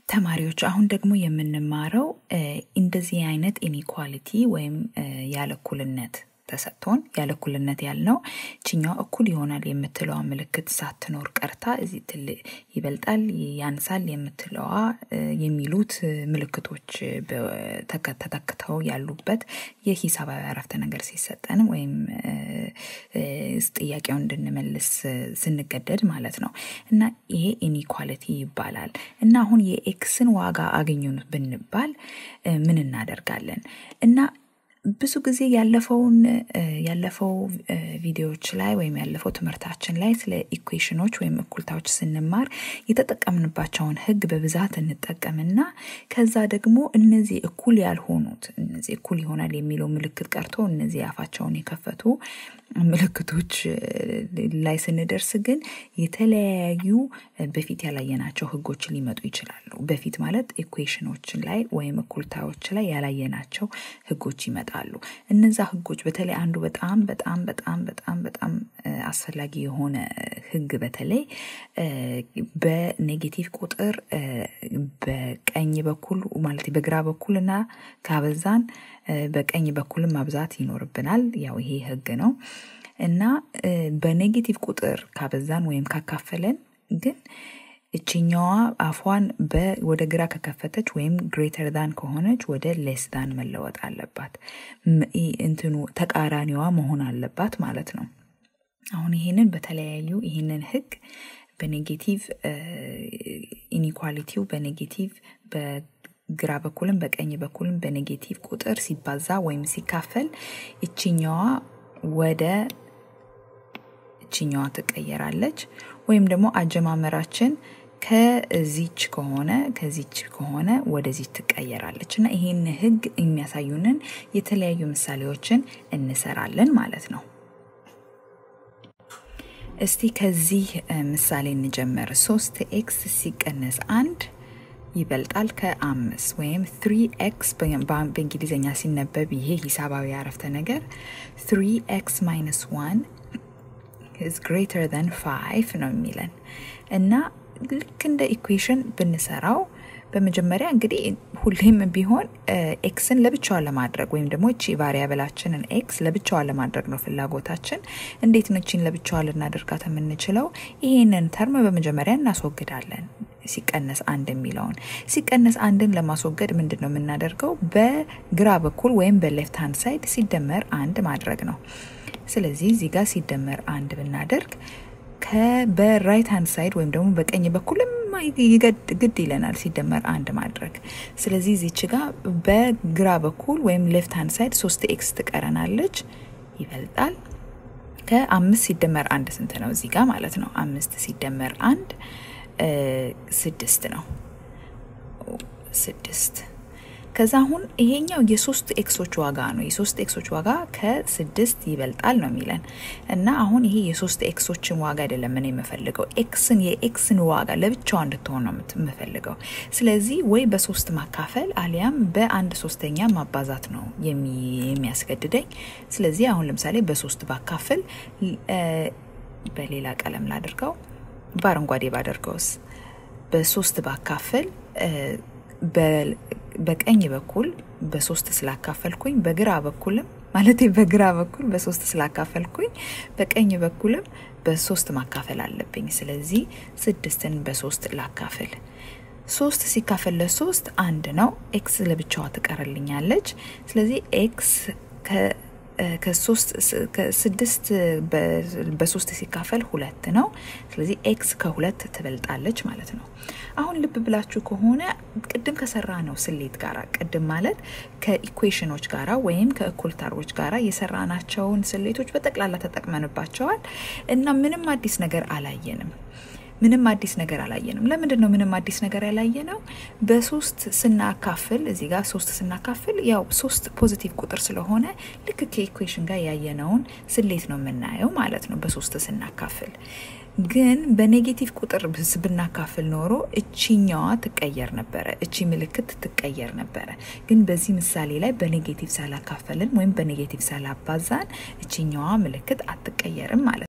ተማሪዎች አሁን ደግሞ የምንማረው እንደዚህ አይነት ኢኒኳሊቲ ወይም ያለ እኩልነት ተሰጥቶን ያለ እኩልነት ያልነው ችኛዋ እኩል ይሆናል የምትለዋ ምልክት ሳትኖር ቀርታ እዚህ ትል ይበልጣል ያንሳል የምትለዋ የሚሉት ምልክቶች ተተክተው ያሉበት የሂሳባዊ አረፍተ ነገር ሲሰጠን ወይም ጥያቄውን እንድንመልስ ስንገደድ ማለት ነው እና ይሄ ኢኒኳሊቲ ይባላል እና አሁን የኤክስን ዋጋ አገኙን ብንባል ምን እናደርጋለን እና ብዙ ጊዜ ያለፈውን ያለፈው ቪዲዮዎች ላይ ወይም ያለፈው ትምህርታችን ላይ ስለ ኢኩዌሽኖች ወይም እኩልታዎች ስንማር የተጠቀምንባቸውን ህግ በብዛት እንጠቀምና ከዛ ደግሞ እነዚህ እኩል ያልሆኑት እነዚህ እኩል ይሆናል የሚለው ምልክት ቀርቶ እነዚህ አፋቸውን የከፈቱ ምልክቶች ላይ ስንደርስ ግን የተለያዩ በፊት ያላየናቸው ህጎች ሊመጡ ይችላሉ። በፊት ማለት ኢኩዌሽኖችን ላይ ወይም እኩልታዎች ላይ ያላየናቸው ህጎች ይመጣሉ። እነዛ ህጎች በተለይ አንዱ በጣም በጣም በጣም በጣም በጣም አስፈላጊ የሆነ ህግ በተለይ በኔጌቲቭ ቁጥር በቀኝ በኩል ማለት በግራ በኩል እና ካበዛን በቀኝ በኩልም ማብዛት ይኖርብናል። ያው ይሄ ህግ ነው እና በኔጌቲቭ ቁጥር ካበዛን ወይም ካካፈለን ግን እችኛዋ አፏን ወደ ግራ ከከፈተች ወይም ግሬተር ዳን ከሆነች ወደ ሌስ ዳን መለወጥ አለባት። እንትኑ ተቃራኒዋ መሆን አለባት ማለት ነው። አሁን ይህንን በተለያዩ ይህንን ህግ በኔጌቲቭ ኢኒኳሊቲው በኔጌቲቭ ግራ በኩልም በቀኝ በኩልም በኔጌቲቭ ቁጥር ሲባዛ ወይም ሲካፈል እችኛዋ ወደ እችኛዋ ትቀየራለች ወይም ደግሞ አጀማመራችን ከዚች ከሆነ ከዚች ከሆነ ወደዚች ትቀየራለች እና ይህን ህግ የሚያሳዩንን የተለያዩ ምሳሌዎችን እንሰራለን ማለት ነው። እስቲ ከዚህ ምሳሌ እንጀምር። ሶስት ኤክስ ሲቀነስ አንድ ይበልጣል ከአምስት ወይም ትሪ ኤክስ በእንግሊዝኛ ሲነበብ ይሄ ሂሳባዊ አረፍተ ነገር ትሪ ኤክስ ማይነስ ዋን is greater than 5 ነው የሚለን እና ልክ እንደ ኢኩዌሽን ብንሰራው በመጀመሪያ እንግዲህ ሁሌም ቢሆን ኤክስን ለብቻዋ ለማድረግ ወይም ደግሞ እቺ ቫሪያብላችንን ኤክስ ለብቻዋ ለማድረግ ነው ፍላጎታችን። እንዴት ነው እቺን ለብቻዋ ልናደርጋት የምንችለው? ይሄንን ተርም በመጀመሪያ እናስወግዳለን። ሲቀነስ አንድ የሚለውን ሲቀነስ አንድን ለማስወገድ ምንድን ነው የምናደርገው? በግራ በኩል ወይም በሌፍት ሃንድ ሳይድ ሲደመር አንድ ማድረግ ነው። ስለዚህ እዚህ ጋር ሲደመር አንድ ብናደርግ በራይት ሃንድ ሳይድ ወይም ደግሞ በቀኝ በኩልም ግድ ይለናል ሲደመር አንድ ማድረግ። ስለዚህ እዚች ጋር በግራ በኩል ወይም ሌፍት ሃንድ ሳይድ ሶስት ኤክስ ትቀረናለች፣ ይበልጣል ከአምስት ሲደመር አንድ ስንት ነው? እዚህ ጋር ማለት ነው አምስት ሲደመር አንድ ስድስት ነው። ስድስት ከዛ አሁን ይሄኛው የሶስት ኤክሶች ዋጋ ነው። የሶስት ኤክሶች ዋጋ ከስድስት ይበልጣል ነው የሚለን እና አሁን ይሄ የሶስት ኤክሶችን ዋጋ አይደለም ምን የምፈልገው ኤክስን የኤክስን ዋጋ ለብቻዋ እንድትሆን ነው የምፈልገው። ስለዚህ ወይ በሶስት ማካፈል አሊያም በአንድ ሶስተኛ ማባዛት ነው የሚያስገድደኝ። ስለዚህ አሁን ለምሳሌ በሶስት ባካፍል በሌላ ቀለም ላድርገው፣ በአረንጓዴ ባደርገውስ በሶስት ባካፍል በቀኝ በኩል በሶስት ስላካፈልኩኝ በግራ በኩልም ማለት በግራ በኩል በሶስት ስላካፈልኩኝ በቀኝ በኩልም በሶስት ማካፈል አለብኝ። ስለዚህ ስድስትን በሶስት ላካፍል። ሶስት ሲካፈል ለሶስት አንድ ነው። ኤክስ ለብቻዋ ትቀርልኛለች። ስለዚህ ኤክስ ከስድስት በሶስት ሲካፈል ሁለት ነው። ስለዚህ ኤክስ ከሁለት ትበልጣለች ማለት ነው። አሁን ልብ ብላችሁ ከሆነ ቅድም ከሰራ ነው ስሌት ጋራ ቅድም ማለት ከኢኩዌሽኖች ጋራ ወይም ከእኩልታሮች ጋራ የሰራናቸውን ስሌቶች በጠቅላላ ተጠቅመንባቸዋል እና ምንም አዲስ ነገር አላየንም። ምንም አዲስ ነገር አላየንም። ለምንድን ነው ምንም አዲስ ነገር ያላየ ነው? በሶስት ስናካፍል እዚህ ጋር ሶስት ስናካፍል ያው ሶስት ፖዚቲቭ ቁጥር ስለሆነ ልክ ከኢኩዌሽን ጋር ያየነውን ስሌት ነው የምናየው ማለት ነው በሶስት ስናካፍል። ግን በኔጌቲቭ ቁጥር ብናካፍል ኖሮ እቺኛዋ ትቀየር ነበረ፣ እቺ ምልክት ትቀየር ነበረ። ግን በዚህ ምሳሌ ላይ በኔጌቲቭ ሳላካፈልን ወይም በኔጌቲቭ ሳላባዛን እቺኛዋ ምልክት አትቀየርም ማለት ነው።